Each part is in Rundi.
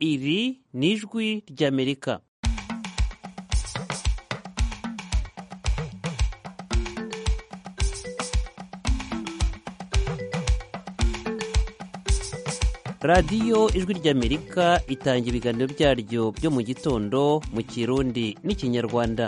iri ni ijwi ry'amerika radiyo ijwi ry'amerika itanga ibiganiro byaryo byo mu gitondo mu kirundi n'ikinyarwanda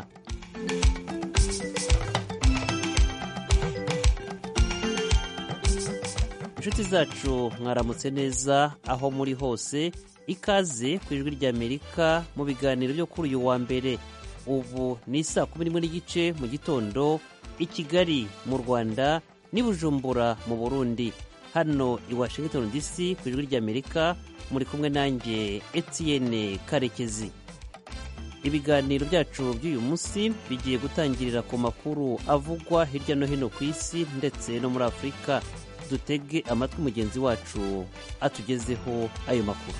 inshuti zacu mwaramutse neza aho muri hose ikaze ku ijwi ry'amerika mu biganiro byo kuri uyu wa mbere ubu ni saa kumi n'imwe n'igice mu gitondo i kigali mu rwanda n'i bujumbura mu burundi hano i washington dc ku ijwi ry'amerika muri kumwe nanjye etienne karekezi ibiganiro byacu by'uyu munsi bigiye gutangirira ku makuru avugwa hirya no hino ku isi ndetse no muri afurika dutege amatwi mugenzi wacu atugezeho ayo makuru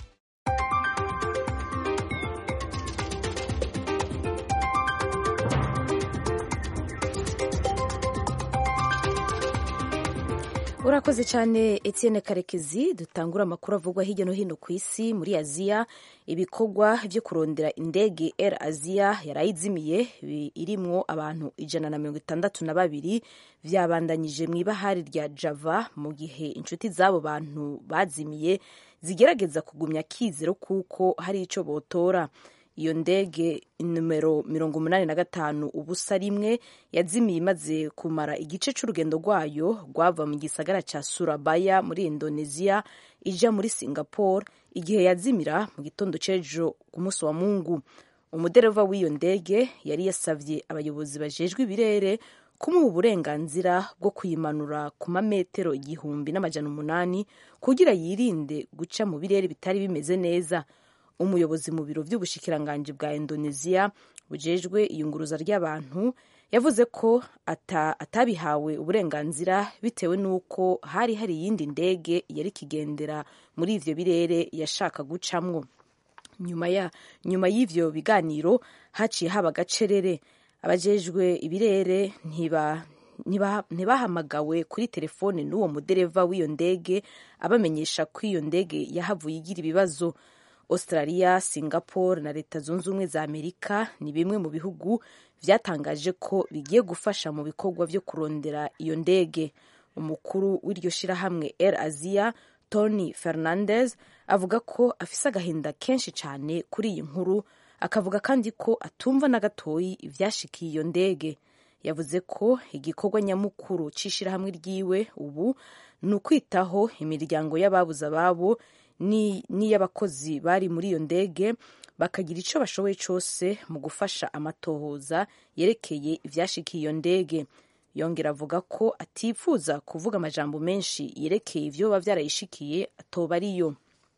urakoze cyane Etienne karekezi dutangura amakuru avugwa hirya no hino ku isi muri aziya ibikorwa byo kurondera indege air aziya yarayizimiye irimwo abantu ijana na mirongo itandatu na babiri byabandanyije mu ibahari rya java mu gihe inshuti z'abo bantu bazimiye zigerageza kugumya akizero kuko hari icyo botora iyo ndege numero mirongo umunani na gatanu ubusa rimwe yazimiye imaze kumara igice cy'urugendo rwayo rwava mu gisagara cya surabaya muri indonesia ija muri singapore igihe yazimira mu gitondo cy'ejo ku munsi wa mungu umudereva w'iyo ndege yari yasabye abayobozi bajejwe ibirere kumuha uburenganzira bwo kuyimanura ku mametero igihumbi n'amajana umunani kugira yirinde guca mu birere bitari bimeze neza umuyobozi mu biro by'ubushikiranganji bwa indonesia bujejwe iyunguruza ry'abantu yavuze ko ata, atabihawe uburenganzira bitewe n'uko hari hari iyindi ndege yari kigendera muri ivyo birere yashaka gucamwo nyuma ya nyuma y'ivyo biganiro haciye haba agacerere abajejwe ibirere ntiba ntibahamagawe kuri telefone n'uwo mudereva w'iyo ndege abamenyesha ko iyo ndege yahavuye igira ibibazo australia singapore na leta zunze ubumwe za amerika ni bimwe mu bihugu byatangaje ko bigiye gufasha mu bikorwa byo kurondera iyo ndege umukuru w'iryo shirahamwe air asia tony fernandez avuga ko afise agahinda kenshi cyane kuri iyi nkuru akavuga kandi ko atumva na gatoyi ivyashikiye iyo ndege yavuze ko igikorwa nyamukuru c'ishirahamwe ryiwe ubu ni ukwitaho imiryango y'ababuze ababo n'iy'abakozi bari muri iyo ndege bakagira icyo bashoboye cyose mu gufasha amatohoza yerekeye ibyashikiye iyo ndege yongera avuga ko atifuza kuvuga amajambo menshi yerekeye ibyo biba byarayishikiye atoba ariyo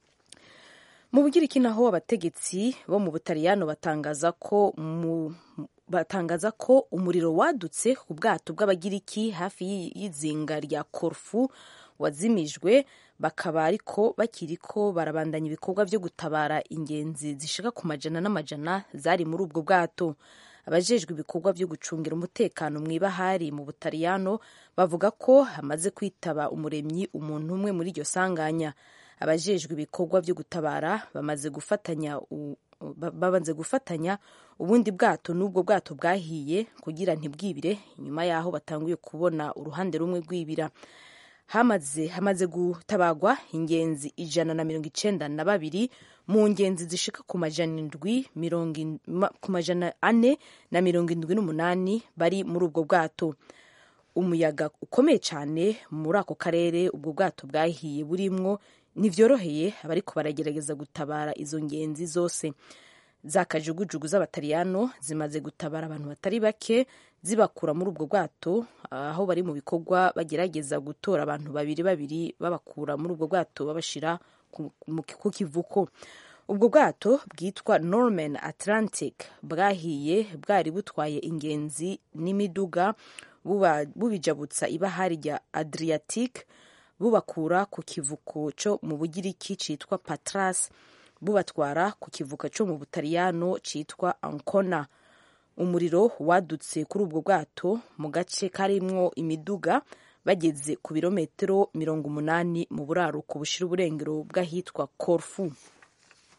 mu bugiriki naho abategetsi bo mu butaliyano batangaza ko mu batangaza ko umuriro wadutse ku bwato bw'abagiriki hafi y'izinga rya korufu wazimijwe bakaba ariko bakiri ko barabandanya ibikorwa byo gutabara ingenzi zishika ku majana n'amajana zari muri ubwo bwato abajejwe ibikorwa byo gucungira umutekano mu ibahari mu butaliyano bavuga ko hamaze kwitaba umuremyi umuntu umwe muri iryo sanganya abajejwe ibikorwa byo gutabara bamaze gufatanya babanze gufatanya ubundi bwato n'ubwo bwato bwahiye kugira ntibwibire inyuma y'aho batanguye kubona uruhande rumwe rwibira hamaze hamaze gutabagwa ingenzi ijana na mirongo icenda na babiri mu ngenzi zishika ku majana indwi ku majana ane na mirongo indwi n'umunani bari muri ubwo bwato umuyaga ukomeye cyane muri ako karere ubwo bwato bwahiye burimwo ntivyoroheye abariko baragerageza gutabara izo ngenzi zose za kajugujugu z'abataliyano zimaze gutabara abantu batari bake zibakura muri ubwo bwato aho bari mu bikorwa bagerageza gutora abantu babiri babiri babakura muri ubwo bwato babashira ku kivuko ubwo bwato bwitwa norman atlantic bwahiye bwari butwaye ingenzi n'imiduga bubijabutsa ibahari rya adriatic bubakura ku kivuko cyo mu bugiriki cyitwa patras bubatwara ku kivuko cyo mu butaliyano cyitwa ancona umuriro wadutse kuri ubwo bwato mu gace karimwo imiduga bageze ku birometero mirongo umunani mu buraruko bushira uburengero bw'ahitwa corfu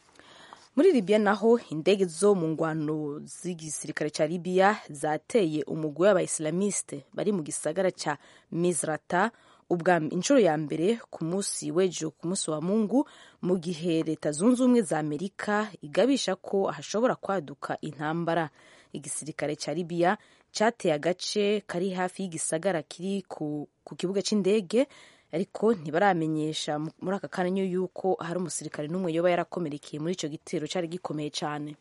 muri libiya naho indege zo mu ngwano z'igisirikare ca libiya zateye umugwi w'abaisilamiste bari mu gisagara ca misrata ubwa inshuro ya mbere ku munsi w'ejo ku munsi wa mungu mu gihe leta zunze ubumwe za amerika igabisha ko hashobora kwaduka intambara igisirikare ca libiya cateye agace kari hafi y'igisagara kiri ku, ku kibuga c'indege ariko ntibaramenyesha muri aka kanya yuko hari umusirikare n'umwe yoba yarakomerekeye muri ico gitero cari gikomeye cane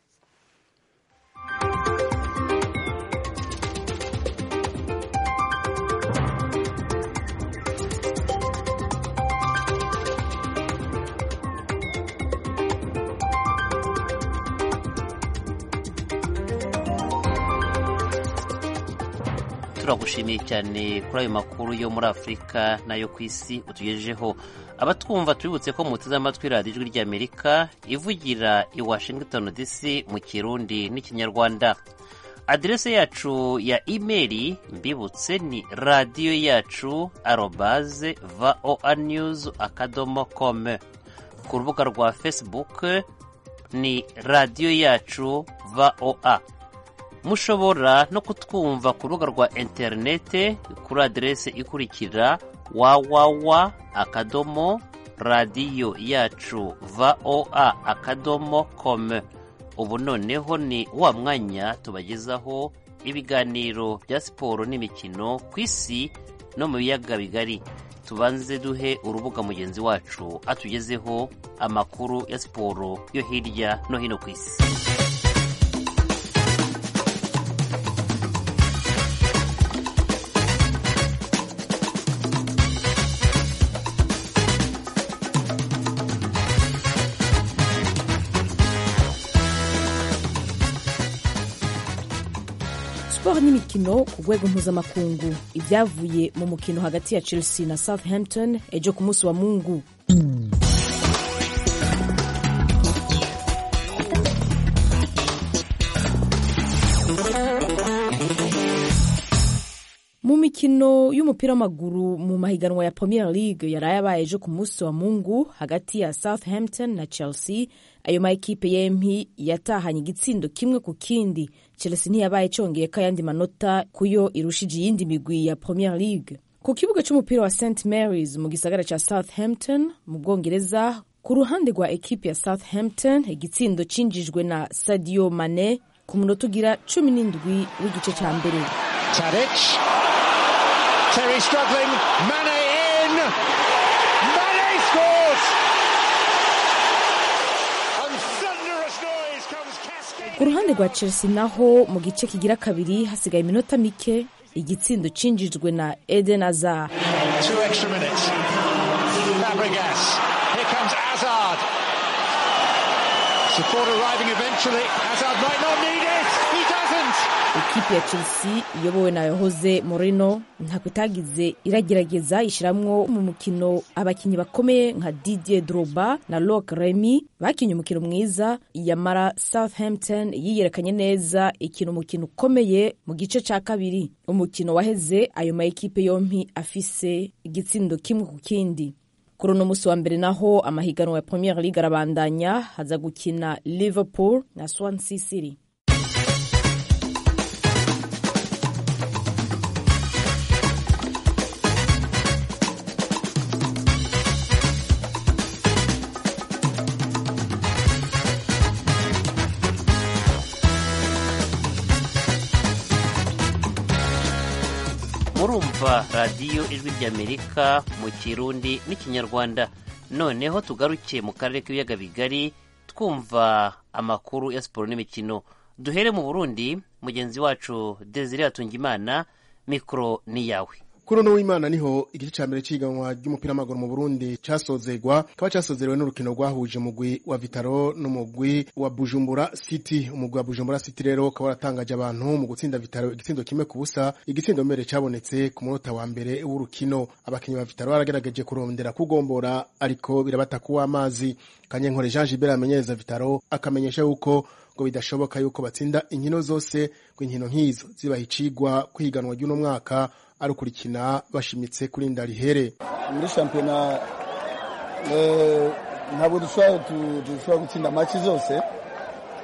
turagushimiye cyane kuri ayo makuru yo muri afurika n'ayo ku isi utugejejeho abatwumva tubibutse ko muteze amatwi radiyo ijwi ry'amerika ivugira i washington dc mu kirundi n'ikinyarwanda aderese yacu ya imeri mbibutse ni radiyo yacu arobaze voa news akadomo com ku rubuga rwa facebook ni radiyo yacu voa mushobora no kutwumva ku rubuga rwa interinete kuri aderese ikurikira wawawa akadomo radiyo yacu voa akadomo com ubu noneho ni wa mwanya tubagezaho ibiganiro bya siporo n'imikino ku isi no mu biyaga bigari tubanze duhe urubuga mugenzi wacu atugezeho amakuru ya siporo yo hirya no hino ku isi siporo n'imikino ku rwego mpuzamakungu ibyavuye mu mukino hagati ya chelsea na southampton ejo ku munsi wa mungu mu mikino y'umupira w'amaguru mu mahiganwa ya premier league yaraye abaye ejo ku munsi wa mungu hagati ya southampton na chelsea ayo makipe yempi yatahanye igitsindo kimwe ku kindi chelsea ntiyabaye congeyeko ayandi manota kuyo irushije iyindi migwi ya premier league ku kibuga c'umupira wa st marys mu gisagara ca southampton mu bwongereza ku ruhande rwa ekipe ya southampton igitsindo cinjijwe na sadio mane ku munota ugira cumi n'indwi w'igice ca mbere Tadic. Terry struggling. Mane in. Mane scores. And thunderous noise comes cascading. ku ruhande rwa chelsea naho mu gice kigira kabiri hasigaye iminota mike igitsindo cinjijwe na eden hazard Two extra minutes. Fabregas. Here comes Hazard. Support arriving eventually. Hazard might not need it. He doesn't. ikipe ya chelsea iyobowe na jose moreno ntako itagize iragerageza ishiramwo mu mukino abakinnyi bakomeye nka didier droba na lok remy bakinye umukino mwiza yamara southampton yiyerekanye neza ikina umukino ukomeye mu gice ca kabiri umukino waheze ayo ma ekipe yompi afise igitsindo kimwe ku kindi kuri uno musi wa mbere naho amahiganwa ya premier league arabandanya haza gukina liverpool na swansea city murumva radiyo ijwi ry'amerika mu kirundi n'ikinyarwanda noneho tugaruke mu karere k'ibiyaga bigari twumva amakuru ya siporo n'imikino duhere mu burundi mugenzi wacu desire hatungimana mikoro ni yawe kuri uno w'imana niho igice cya mbere cy'iganwa ry'umupira w'amaguru mu burundi cyasozegwa kikaba cyasozerewe n'urukino rwahuje umugwi wa vitaro n'umugwi wa bujumbura city umugwi wa bujumbura city rero ukaba waratangaje abantu mu gutsinda vitaro igitsindo kimwe ku busa igitsindo mbere cyabonetse ku munota wa mbere w'urukino abakinnyi ba vitaro baragerageje kurondera kugombora ariko birabata kuw'amazi kanyenkore jean gilbert amenyereza vitaro akamenyesha yuko ngo bidashoboka yuko batsinda inkino zose ngo inkino nk'izo zibaha icigwa kwiganwa ry'uno mwaka ari ukurikina bashimitse kuri ndarihere muri shampiyona eh, ntabwo dushobora tu- dushobora gutsinda maci zose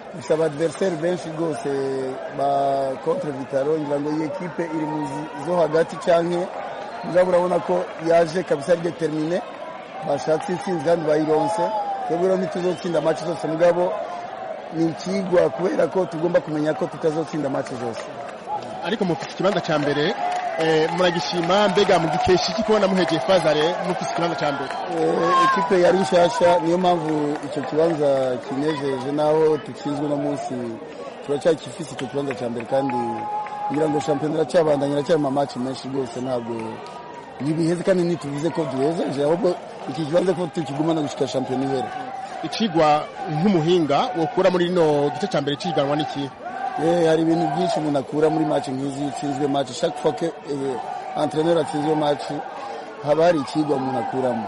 dufite abadiveriseri benshi rwose ba kontre vitaro ngira ngo iyi ekipe iri mu zo hagati cyangwa mugabo urabona ko yaje kabisa ari determine bashatse intsinzi kandi bayironse twebwe rero ntituzotsinda amaci zose mugabo ni ikigwa kubera ko tugomba kumenya ko tutazotsinda amaci zose ariko mufite ikibanza cya mbere muragishima mbega mugikesha iki kubona muhegeye fazare mufite ikibanza cya mbere ekipe yari nshyashya niyo mpamvu icyo kibanza kinejeje naho dutsinzwe uno munsi turacyakifise icyo kibanza cya mbere kandi ngira ngo shampiyona iracyabandanya iracyari mu amaci menshi rwose ntabwo ntibiheze kandi ntituvuze ko duhezeje ahubwo iki kibanza ko tukigumana gushyika shampiyona ihera ikigwa nk'umuhinga wokura muri rino gice cya mbere cyiganwa n'iki hari ibintu byinshi umuntu akura muri match nk'izi itsinzwe match chaque fois que entraîneur atsinzwe match haba hari ikigwa umuntu akuramo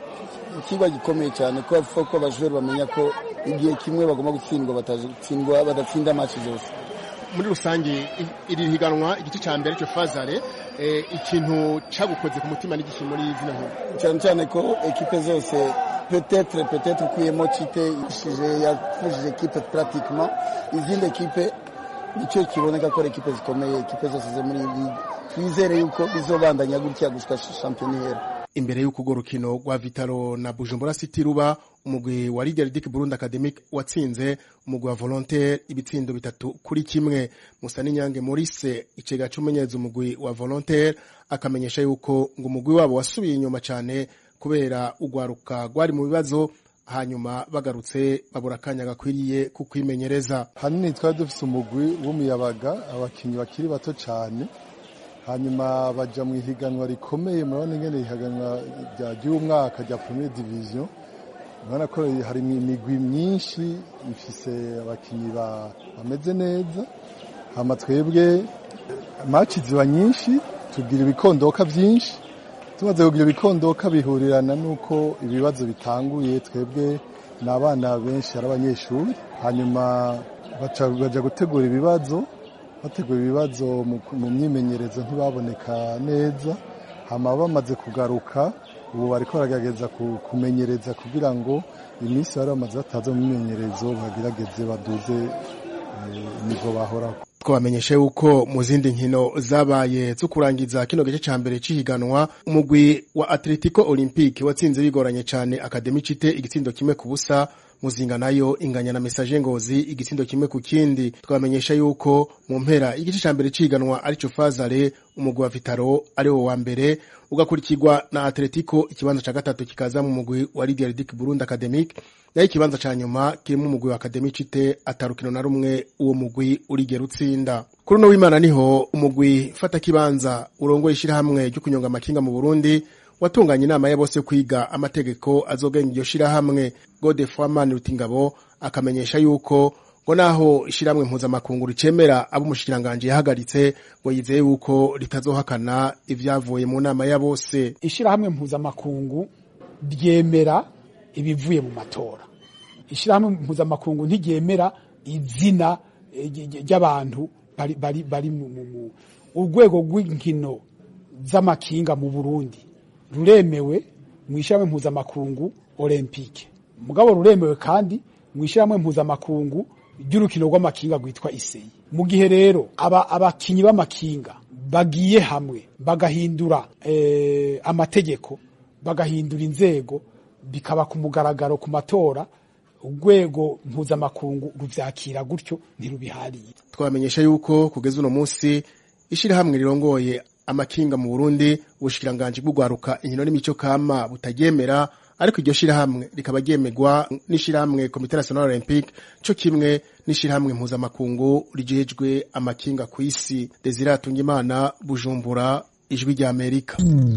ikigwa gikomeye cyane ko ko abajura bamenya ko igihe kimwe bagomba gutsindwa batatsindwa badatsinda match zose muri rusange iri higanwa igice cya mbere cyo fazare ikintu cyagukoze ku mutima n'igiki muri zino nkuru cyane cyane ko ekipe zose peut-être peut-être ukuyemo cite yafujije ekipe pratiquement izindi ekipe nicyo kiboneka ko ari ekipe zikomeye ekipe zose zo muri ligue twizere yuko bizobandanya gutya gushika shampiyona ihera imbere y'uko urwo rukino rwa vitaro na bujumbura city ruba umugwi wa lider dik burundi academic watsinze umugwi wa volontaire ibitsindo bitatu kuri kimwe musa n'inyange maurice icega c'umumenyereza umugwi wa volontaire akamenyesha yuko ngo umugwi wabo wasubiye inyuma cyane kubera urwaruka rwari mu bibazo hanyuma bagarutse babura akanya gakwiriye ku kwimenyereza hanini twari dufite umugwi w'umuyabaga abakinnyi bakiri bato cyane hanyuma bajya mu ihiganwa rikomeye murabona ingene ihiganwa ry'uyu mwaka rya premier division urabona ko hari imigwi myinshi ifise abakinnyi bameze neza hama twebwe maci ziba nyinshi tugira ibikondoka byinshi tumaze kugira ibikondoka bihurirana n'uko ibibazo bitanguye twebwe ni abana benshi ari abanyeshuri hanyuma bajya gutegura ibibazo bategura ibibazo mu myimenyerezo ntibaboneka neza hama bamaze kugaruka ubu bari baragerageza kumenyereza kugira ngo iminsi bari bamaze bataza mu myimenyerezo bagerageze baduze nivo bahoraho twabamenyesha yuko mu zindi nkino zabaye zo kurangiza kino gice cya mbere cy'ihiganwa umugwi wa atletico olympique watsinze bigoranye cyane akademi cite igitsindo kimwe ku busa muzinga nayo inganya na message ngozi igitsindo kimwe ku kindi twamenyesha yuko mu mpera igice cya mbere cy'ihiganwa arico fazare umugwi wa vitaro ari wo wa mbere ugakurikirwa na atletico ikibanza cya gatatu kikaza mu mugwi wa lidier dic burundi academic nayo ikibanza cya nyuma kirimo umugwi wa akademi cite atarukino na rumwe uwo mugwi urigera utsinda kuri uno w'imana niho umugwi fata kibanza urongoye ishyirahamwe ryo kunyonga amakinga mu burundi watunganya inama ya bose kwiga amategeko azogenga iryo shirahamwe godefroid rutingabo akamenyesha yuko ngo naho ishyirahamwe mpuzamakungu ricemera abo umushikiranganji yahagaritse ngo yizeye yuko ritazohakana ibyavuye mu nama ya bose ishyirahamwe mpuzamakungu ryemera ibivuye mu matora ishyirahamwe mpuzamakungu ntiryemera izina ry'abantu bari mu urwego rw'inkino z'amakinga mu burundi ruremewe mu ishyirahamwe mpuzamakungu olympique mugabo ruremewe kandi mu ishyirahamwe mpuzamakungu ry'urukino rw'amakinga rwitwa iseyi mu gihe rero abakinnyi b'amakinga bagiye hamwe bagahindura amategeko bagahindura inzego bikaba ku mugaragaro ku matora urwego mpuzamakungu rubyakira gutyo ntirubihariye twamenyesha yuko kugeza uno munsi ishyirahamwe rirongoye amakinga mu Burundi ubushikiranganji bw'ugwaruka inkino n'imico kama butaryemera ariko iryo shirahamwe rikaba ryemegwa n'ishirahamwe Comité National Olympique co kimwe n'ishirahamwe mpuzamakungu rijejwe amakinga ku isi Desire Atungimana Bujumbura ijwi rya Amerika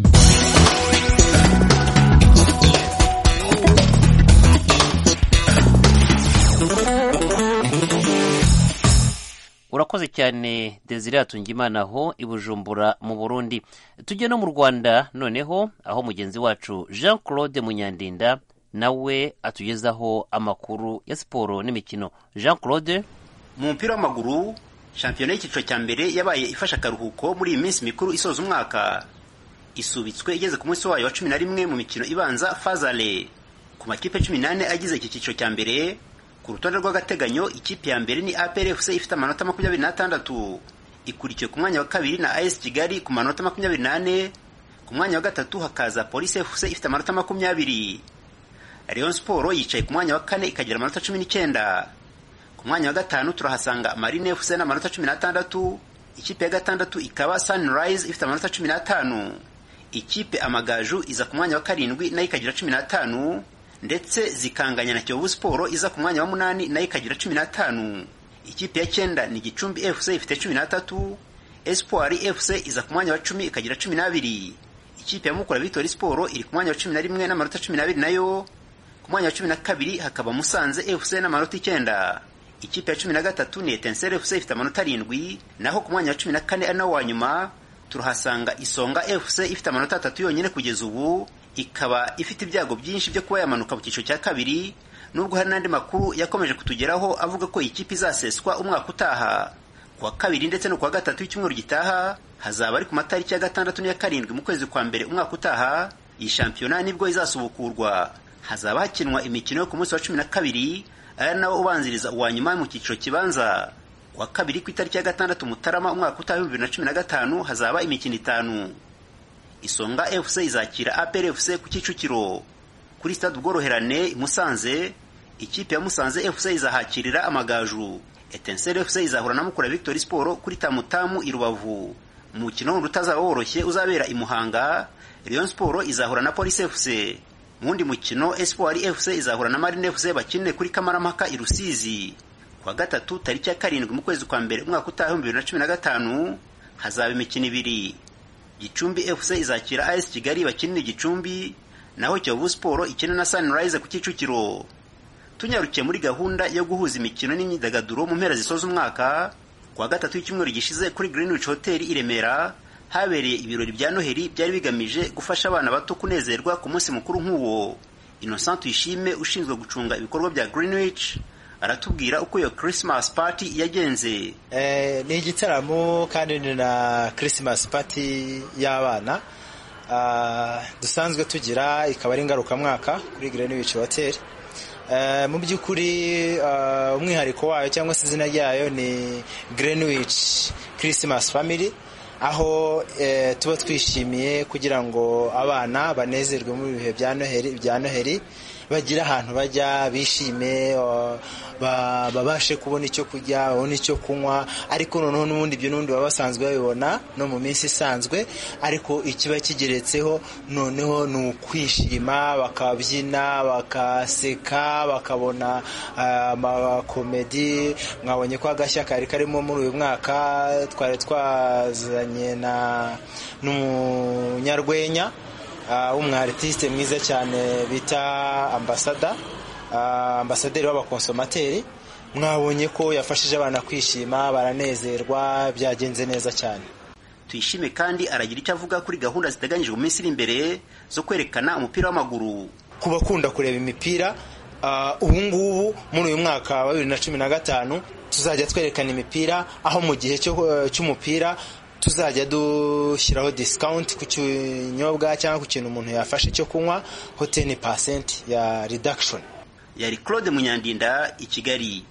urakoze cyane desire atungimana aho i bujumbura mu burundi tujye no mu rwanda noneho aho mugenzi wacu jean claude munyandinda nawe atugezaho amakuru ya siporo n'imikino jean claude mu mupira w'amaguru shampiyona y'icyiciro cya mbere yabaye ifashe akaruhuko muri iyi minsi mikuru isoza umwaka isubitswe igeze ku munsi wayo wa cumi na rimwe mu mikino ibanza fazale ku makipe cumi n'ane agize iki cyiciro cya mbere ku ku rutonde rw'agateganyo ikipe ya mbere ni APR FC ifite amanota makumyabiri n'atandatu ikurikiwe ku mwanya wa kabiri na AS Kigali ku manota makumyabiri n'ane ku mwanya wa gatatu hakaza Police FC ifite amanota makumyabiri Rayon Sport yicaye ku mwanya wa kane ikagira amanota cumi n'icyenda ku mwanya wa gatanu turahasanga Marine FC n'amanota cumi n'atandatu ikipe ya gatandatu ikaba Sunrise ifite amanota cumi n'atanu ikipe Amagaju iza ku mwanya wa karindwi nayo ikagira cumi n'atanu ndetse zikanganya na Kiyovu Sport iza ku mwanya wa munani nayo ikagira cumi n'atanu ikipe ya cyenda ni Gicumbi FC ifite cumi n'atatu Espoir FC iza ku mwanya wa cumi ikagira cumi n'abiri ikipe ya Mukura Victory Sport iri ku mwanya wa cumi na rimwe n'amanota cumi n'abiri nayo ku mwanya wa cumi na kabiri hakaba Musanze FC n'amanota icyenda ikipe ya cumi na gatatu ni Etincelle FC ifite amanota arindwi naho ku mwanya wa cumi na kane ari nawo wa nyuma turahasanga Isonga FC ifite amanota atatu yonyine kugeza ubu ikaba ifite ibyago byinshi byo kuba yamanuka mu cyiciro cya kabiri nubwo hari n'andi makuru yakomeje kutugeraho avuga ko iyi kipe izaseswa umwaka utaha ku wa kabiri ndetse no ku wa gatatu w'icyumweru gitaha hazaba ari ku matariki ya gatandatu n'iya karindwi mu kwezi kwa mbere umwaka utaha iyi shampiyona nibwo izasubukurwa hazaba hakinwa imikino yo ku munsi wa cumi na kabiri ari nawo ubanziriza uwa nyuma mu cyiciro kibanza ku wa kabiri ku itariki ya gatandatu mutarama umwaka utaha w'ibihumbi bibiri na cumi na gatanu hazaba imikino itanu isonga fc izakira apr fc ku kicukiro kuri stade ubworoherane i musanze ikipe ya musanze fc izahakirira amagaju etenseri fc izahura na mukura victory sport kuri tamutamu i rubavu umukino wundi utazaba woroshye uzabera i muhanga rayon sport izahura na police fc mu wundi mukino espoir fc izahura na marine fc bakinire kuri kamarampaka i rusizi ku wa gatatu tariki ya karindwi mu kwezi kwa mbere umwaka utaha ibihumbi bibiri na cumi na gatanu hazaba imikino ibiri gicumbi fc izakira as kigali bakinira gicumbi naho kiyovu sport ikina na sunrise ku kicukiro tunyarukiye muri gahunda yo guhuza imikino n'imyidagaduro mu mpera zisoza umwaka ku wa gatatu w'icyumweru gishize kuri greenwich hotel i remera habereye ibirori bya noheli byari bigamije gufasha abana bato kunezerwa ku munsi mukuru nk'uwo innocent tuyishime ushinzwe gucunga ibikorwa bya greenwich aratubwira uko iyo christmas party yagenze eh, ni igitaramo kandi ni na christmas party y'abana uh, dusanzwe tugira ikaba ari ngarukamwaka kuri greenwich hotel Uh, mu by'ukuri uh, umwihariko wayo cyangwa se izina ryayo ni greenwich christmas family aho uh, tuba twishimiye kugira ngo abana banezerwe mu bihe bya noheli bya noheli bagire ahantu bajya bishime babashe kubona icyo kurya babone icyo kunywa ariko noneho n'ubundi ibyo n'ubundi baba basanzwe babibona no mu minsi isanzwe ariko ikiba kigeretseho noneho ni ukwishima bakabyina bakaseka bakabona amakomedi mwabonye ko agashya kari karimo muri uyu mwaka twari twazanye na n'umunyarwenya w'umwaritiste mwiza cyane bita ambasada ambasaderi w'abakonsomateri mwabonye ko yafashije abana kwishima baranezerwa byagenze neza cyane tuyishime kandi aragira icyo avuga kuri gahunda ziteganyijwe mu minsi iri imbere zo kwerekana umupira w'amaguru ku bakunda kureba imipira ubu ngubu muri uyu mwaka wa bibiri na cumi na gatanu tuzajya twerekana imipira aho mu gihe cy'umupira tuzajya dushyiraho discount ku kinyobwa cyangwa ku kintu umuntu yafashe cyo kunywa ho teni pasenti ya reduction yari claude munyandinda i kigali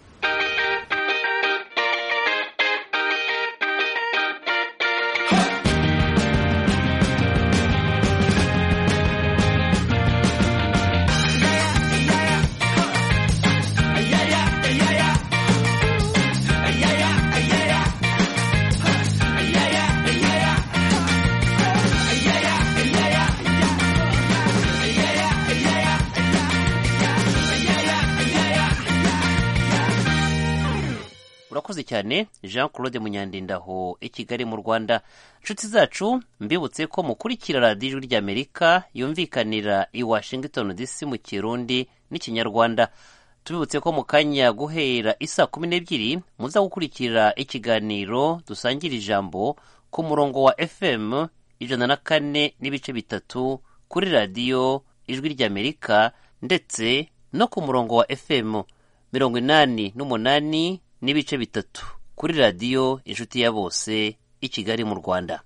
urakoze cyane jean claude munyandindaho i kigali mu rwanda inshuti zacu mbibutse ko mukurikira radiyo ijwi ry'amerika yumvikanira i washington dc mu kirundi n'ikinyarwanda tubibutse ko mu kanya guhera isa kumi n'ebyiri muza gukurikira ikiganiro dusangira ijambo ku murongo wa fm ijana na kane n'ibice bitatu kuri radiyo ijwi ry'amerika ndetse no ku murongo wa fm mirongo inani n'umunani n'ibice bitatu kuri radiyo inshuti ya bose i kigali mu rwanda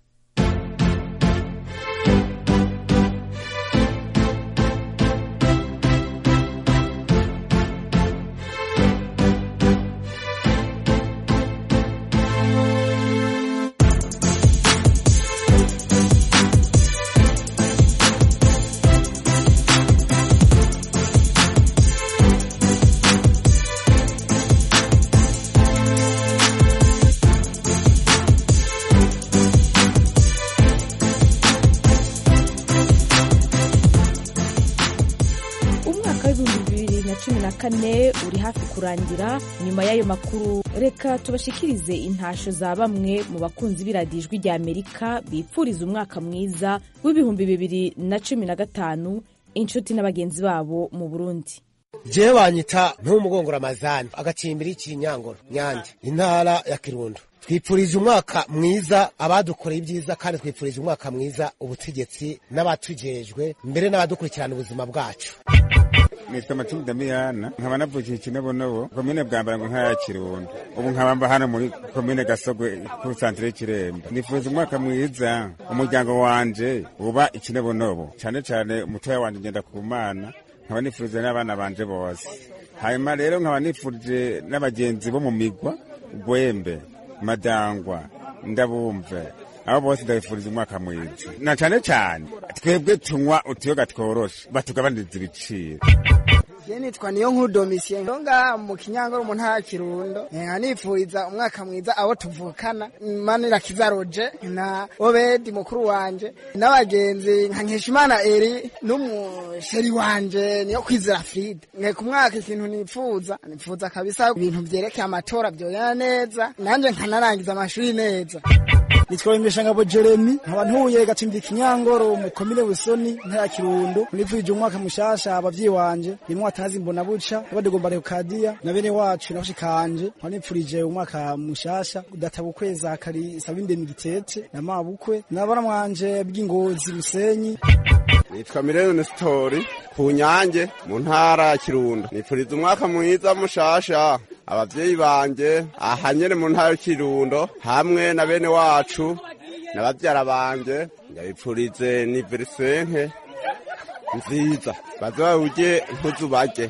cumi na kane uri hafi kurangira nyuma y'ayo makuru reka tubashikirize intasho za bamwe mu bakunzi b'iradiyo ijwi rya amerika bipfuriza umwaka mwiza w'ibihumbi bibiri na cumi na gatanu inshuti n'abagenzi babo mu burundi jewe banyita ntumugongo ramazani agacimbiri ikinyangoro nyange intara ya kirundo twipfurije umwaka mwiza abadukoreye ibyiza kandi twipfurije umwaka mwiza ubutegetsi n'abatujejwe mbere n'abadukurikirana ubuzima bwacu nitwa matilda damiyana nkaba navukiye ikinobonobo komine bwambara ngo nkaya kirundo ubu nkaba mba hano muri komine gasogwe ku santere y'ikiremba nifuza umwaka mwiza umuryango wanje uba ikinobonobo cyane cyane umutoya wanje ngenda ku mana nkaba nifurije n'abana banje bose hanyuma rero nkaba nifurije n'abagenzi bo mu migwa gwembe madangwa ndabumve abo bose ndabifuriza umwaka mwiza na cyane cyane twebwe tunywa utuyoga tworoshe batugabaniriza ibiciro Je nitwa niyo nkuru Domitien ngaha mu Kinyangoro mu ntara ya Kirundo nka nifuriza umwaka mwiza abo tuvukana Manira Kizaroje na Obedi mukuru wanje n'abagenzi nka Nkeshimana Eri n'umusheri wanje niyo kwizera Fride nge ku mwaka ikintu nipfuza nipfuza kabisa ibintu vyerekeye amatora vyoyana neza nanje nkanarangiza amashuri neza nitwa Imeshangabo Jeremy nkaba ntuye gatimbi Kinyangoro mu komine Busoni ntara Kirundo nifurije umwaka mushasha abavyeyi wanje nimwe atazi mbona buca abadegomba Leocadia na bene wacu nabashikanje nkaba nifurije umwaka mushasha udatabukweza kari sabinde mu gitete na mabukwe nabana mwanje bw'ingozi Musenyi nitwa Mirene Story ku Nyange mu ntara ya Kirundo nifuriza umwaka mwiza mushasha abavyeyi banje aha nyene mu ntara ya Kirundo hamwe na bene wacu na bavyara banje ndabipfurize niversenke nziza baze bawurye ntuzu barye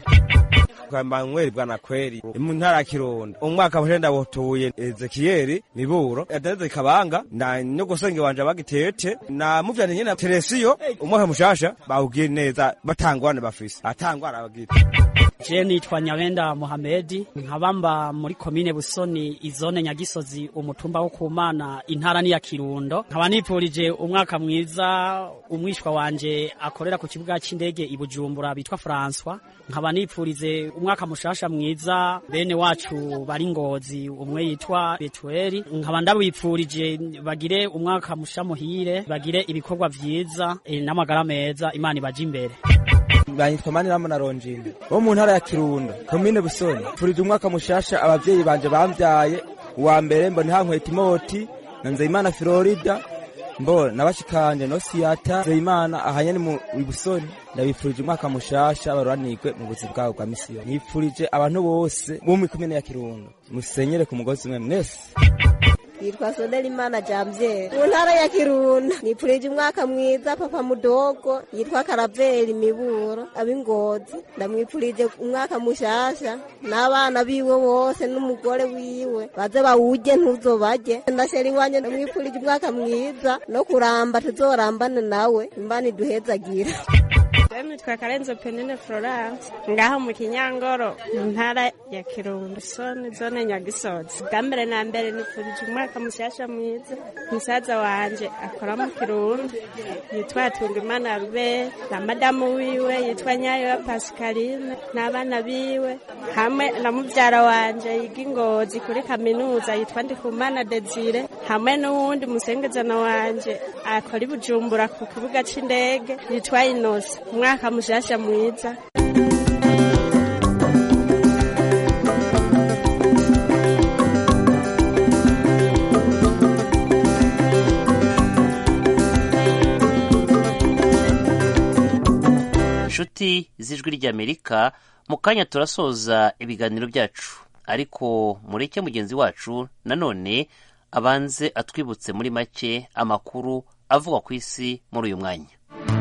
Emmanuel bwana kweri mu ntara ya Kirundo umwaka wa jenda wotuye Ezekieli miburo yadeze kabanga na nyogosenge wanje bagitete na muvyane nyene Teresiyo umwaka mushasha bawugiye neza batangwane bafise atangwana abagite Je nitwa Nyabenda Mohamedi nkabamba muri komine Busoni izone Nyagisozi umutumba wo kumana intara ni ya Kirundo nkaba nipfurije umwaka mwiza umwishwa wanje akorera ku kibuga c'indege i Bujumbura bitwa François nkaba nipfurize umwaka mushasha mwiza bene wacu bari ngozi umwe yitwa Betueli nkaba ndabipfurije bagire umwaka musha muhire bagire ibikorwa vyiza e, n'amagara meza imana ibaje imbere banyitwa Maniramo na Ronjini bo mu ntara ya Kirundo komine Busoni furije umwaka mushasha abavyeyi banje bamvyaye uwa mbere mbona hankweta imoti na Nzeyimana Florida mbo nabashikanje no siyata Nzeyimana ahanye ni mu Busoni ndabifurije umwaka mushasha baruranirwe mu buzi bwabo bwa misiyo nifurije abantu bose bo mu komine ya Kirundo musenyere ku mugozi umwe mwese yitwa Sodelimana Jamvye mu ntara ya Kirundo nipfurije umwaka mwiza papa mudogo yitwa Karaveri Miburo abingozi ndamwipfurije umwaka mushasha n'abana biwe bose n'umugore wiwe baze bawuje ntuzobaje ndashera iwanje ndamwipfurije umwaka mwiza no kuramba tuzorambane nawe imbani duhezagira nitwa Karenzo Penene Florence ngaho mu Kinyangoro mu ntara ya Kirundo sone zone Nyagisozi bwa mbere na mbere nifurije umwaka mushasha mwiza musaza wanje akora mu Kirundo yitwa Tungimana Rube na madamu wiwe yitwa Nyayo ya Pascaline n'abana biwe hamwe na muvyara wanje yiga ingozi kuri kaminuza yitwa Ndikumana Desire hamwe n'uwundi musengezana wanje akora i Bujumbura ku kibuga c'indege yitwa Inosa umwaka mushasha mwiza inshuti z'ijwi ry'amerika mu kanya turasoza ibiganiro byacu ariko mureke mugenzi wacu nanone abanze atwibutse muri make amakuru avugwa ku isi muri uyu mwanya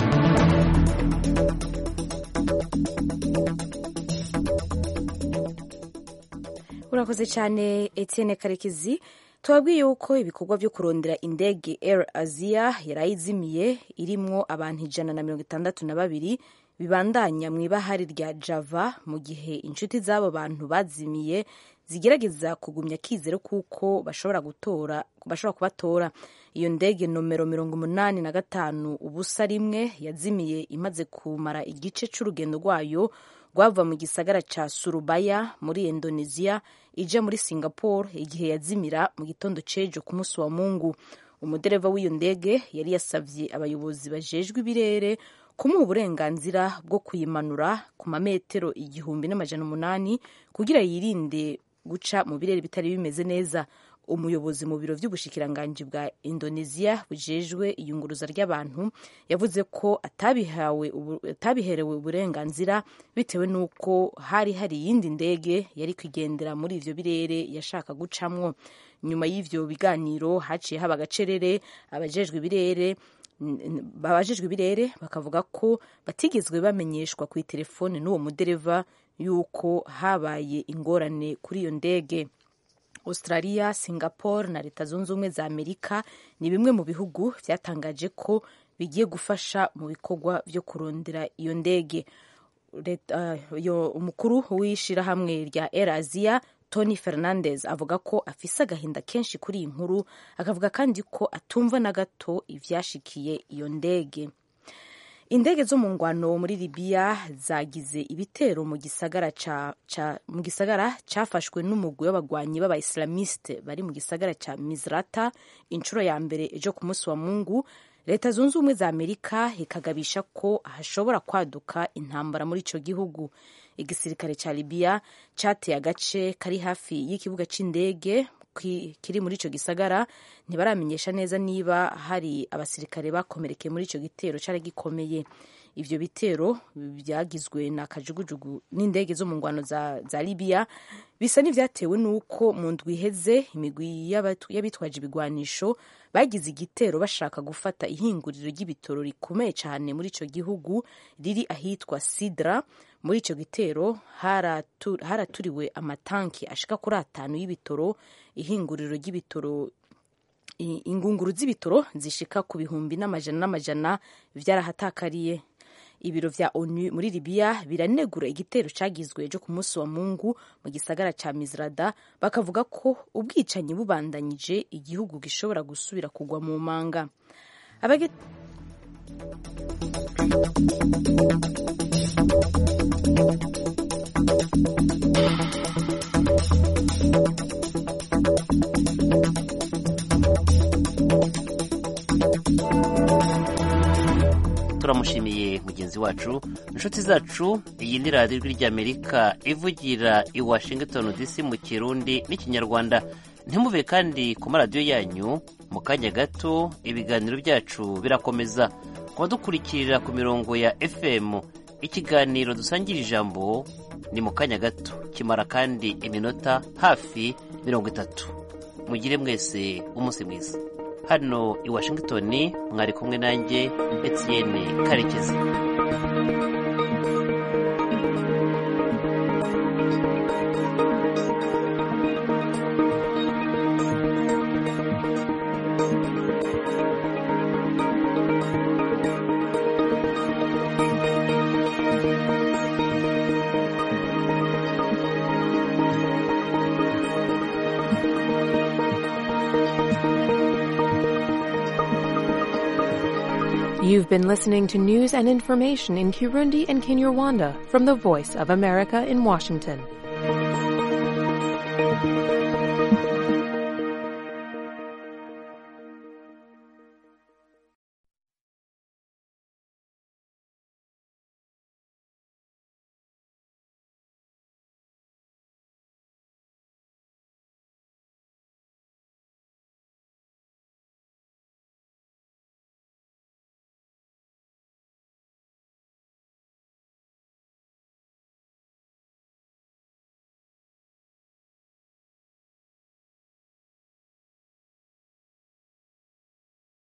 urakoze cyane Etienne karekezi tubabwiye yuko ibikorwa byo kurondera indege Air Asia yarayizimiye irimwo abantu ijana na mirongo itandatu na babiri bibandanya mu ibahari rya Java mu gihe inshuti z'abo bantu bazimiye zigerageza kugumya akizero kuko bashobora gutora bashobora kubatora iyo ndege nomero mirongo umunani na gatanu ubusa rimwe yazimiye imaze kumara igice c'urugendo rwayo rwava mu gisagara ca surubaya muri indonesia ija muri singapore igihe yazimira mu gitondo c'ejo ku munsi wa mungu umudereva w'iyo ndege yari yasavye abayobozi bajejwe ibirere kumuha uburenganzira bwo kuyimanura ku mametero igihumbi n'amajana umunani kugira yirinde guca mu birere bitari bimeze neza umuyobozi mu biro vy'ubushikiranganji bwa indonesia bujejwe iyunguruza ry'abantu yavuze ko atabihawe atabiherewe uburenganzira bitewe n'uko hari hari iyindi ndege yari kwigendera muri ivyo birere yashaka gucamwo nyuma y'ivyo biganiro haciye haba agacerere abajejwe ibirere babajejwe ibirere bakavuga ko batigezwe bamenyeshwa ku itelefone n'uwo mudereva yuko habaye ingorane kuri iyo ndege australia singapore na leta zunze ubumwe za amerika ni bimwe mu bihugu byatangaje ko bigiye gufasha mu bikorwa byo kurondera iyo ndege uh, umukuru w'ishirahamwe rya air asia tony fernandez avuga ko afise agahinda kenshi kuri iyi nkuru akavuga kandi ko atumva na gato ivyashikiye iyo ndege indege zo mu ngwano muri libiya zagize ibitero mu gisagara ca, ca, mu gisagara cafashwe n'umugwi w'abagwanyi b'abaislamiste bari mu gisagara ca misrata inshuro ya mbere ejo ku munsi wa mungu leta zunze ubumwe za amerika ikagabisha ko hashobora kwaduka intambara muri ico gihugu igisirikare ca libiya cateye agace kari hafi y'ikibuga c'indege kiri muri ico gisagara ntibaramenyesha neza niba hari abasirikare bakomerekeye muri ico gitero cari gikomeye ivyo bitero byagizwe na kajugujugu n'indege zo mu ngwano za, za libiya bisa n'ivyatewe n'uko mu ndwi iheze imigwi y'abitwaje ibigwanisho bagize igitero bashaka gufata ihinguriro ry'ibitoro rikomeye cyane muri ico gihugu riri ahitwa sidra muri ico gitero haraturiwe amatanki ashika kuri atanu y'ibitoro ihinguriro ry'ibitoro ingunguru z'ibitoro zishika ku bihumbi n'amajana n'amajana vyarahatakariye ibiro vya onu muri libiya biranegura igitero cagizwe ejo ku munsi wa mungu mu gisagara ca misrada bakavuga ko ubwicanyi bubandanyije igihugu gishobora gusubira kugwa mu manga Abage... turamushimiye mugenzi wacu inshuti zacu iyi ni radiyo ijwi ry'amerika ivugira i washington dc mu kirundi n'ikinyarwanda ntimuve kandi ku maradiyo yanyu mu kanya gato ibiganiro byacu birakomeza kuba dukurikirira ku mirongo ya fm ikiganiro dusangira ijambo ni mu kanya gato kimara kandi iminota hafi mirongo itatu mugire mwese umunsi mwiza hano i washington mwari kumwe nanjye etienne karekezi You've been listening to news and information in Kirundi and Kinyarwanda from the Voice of America in Washington.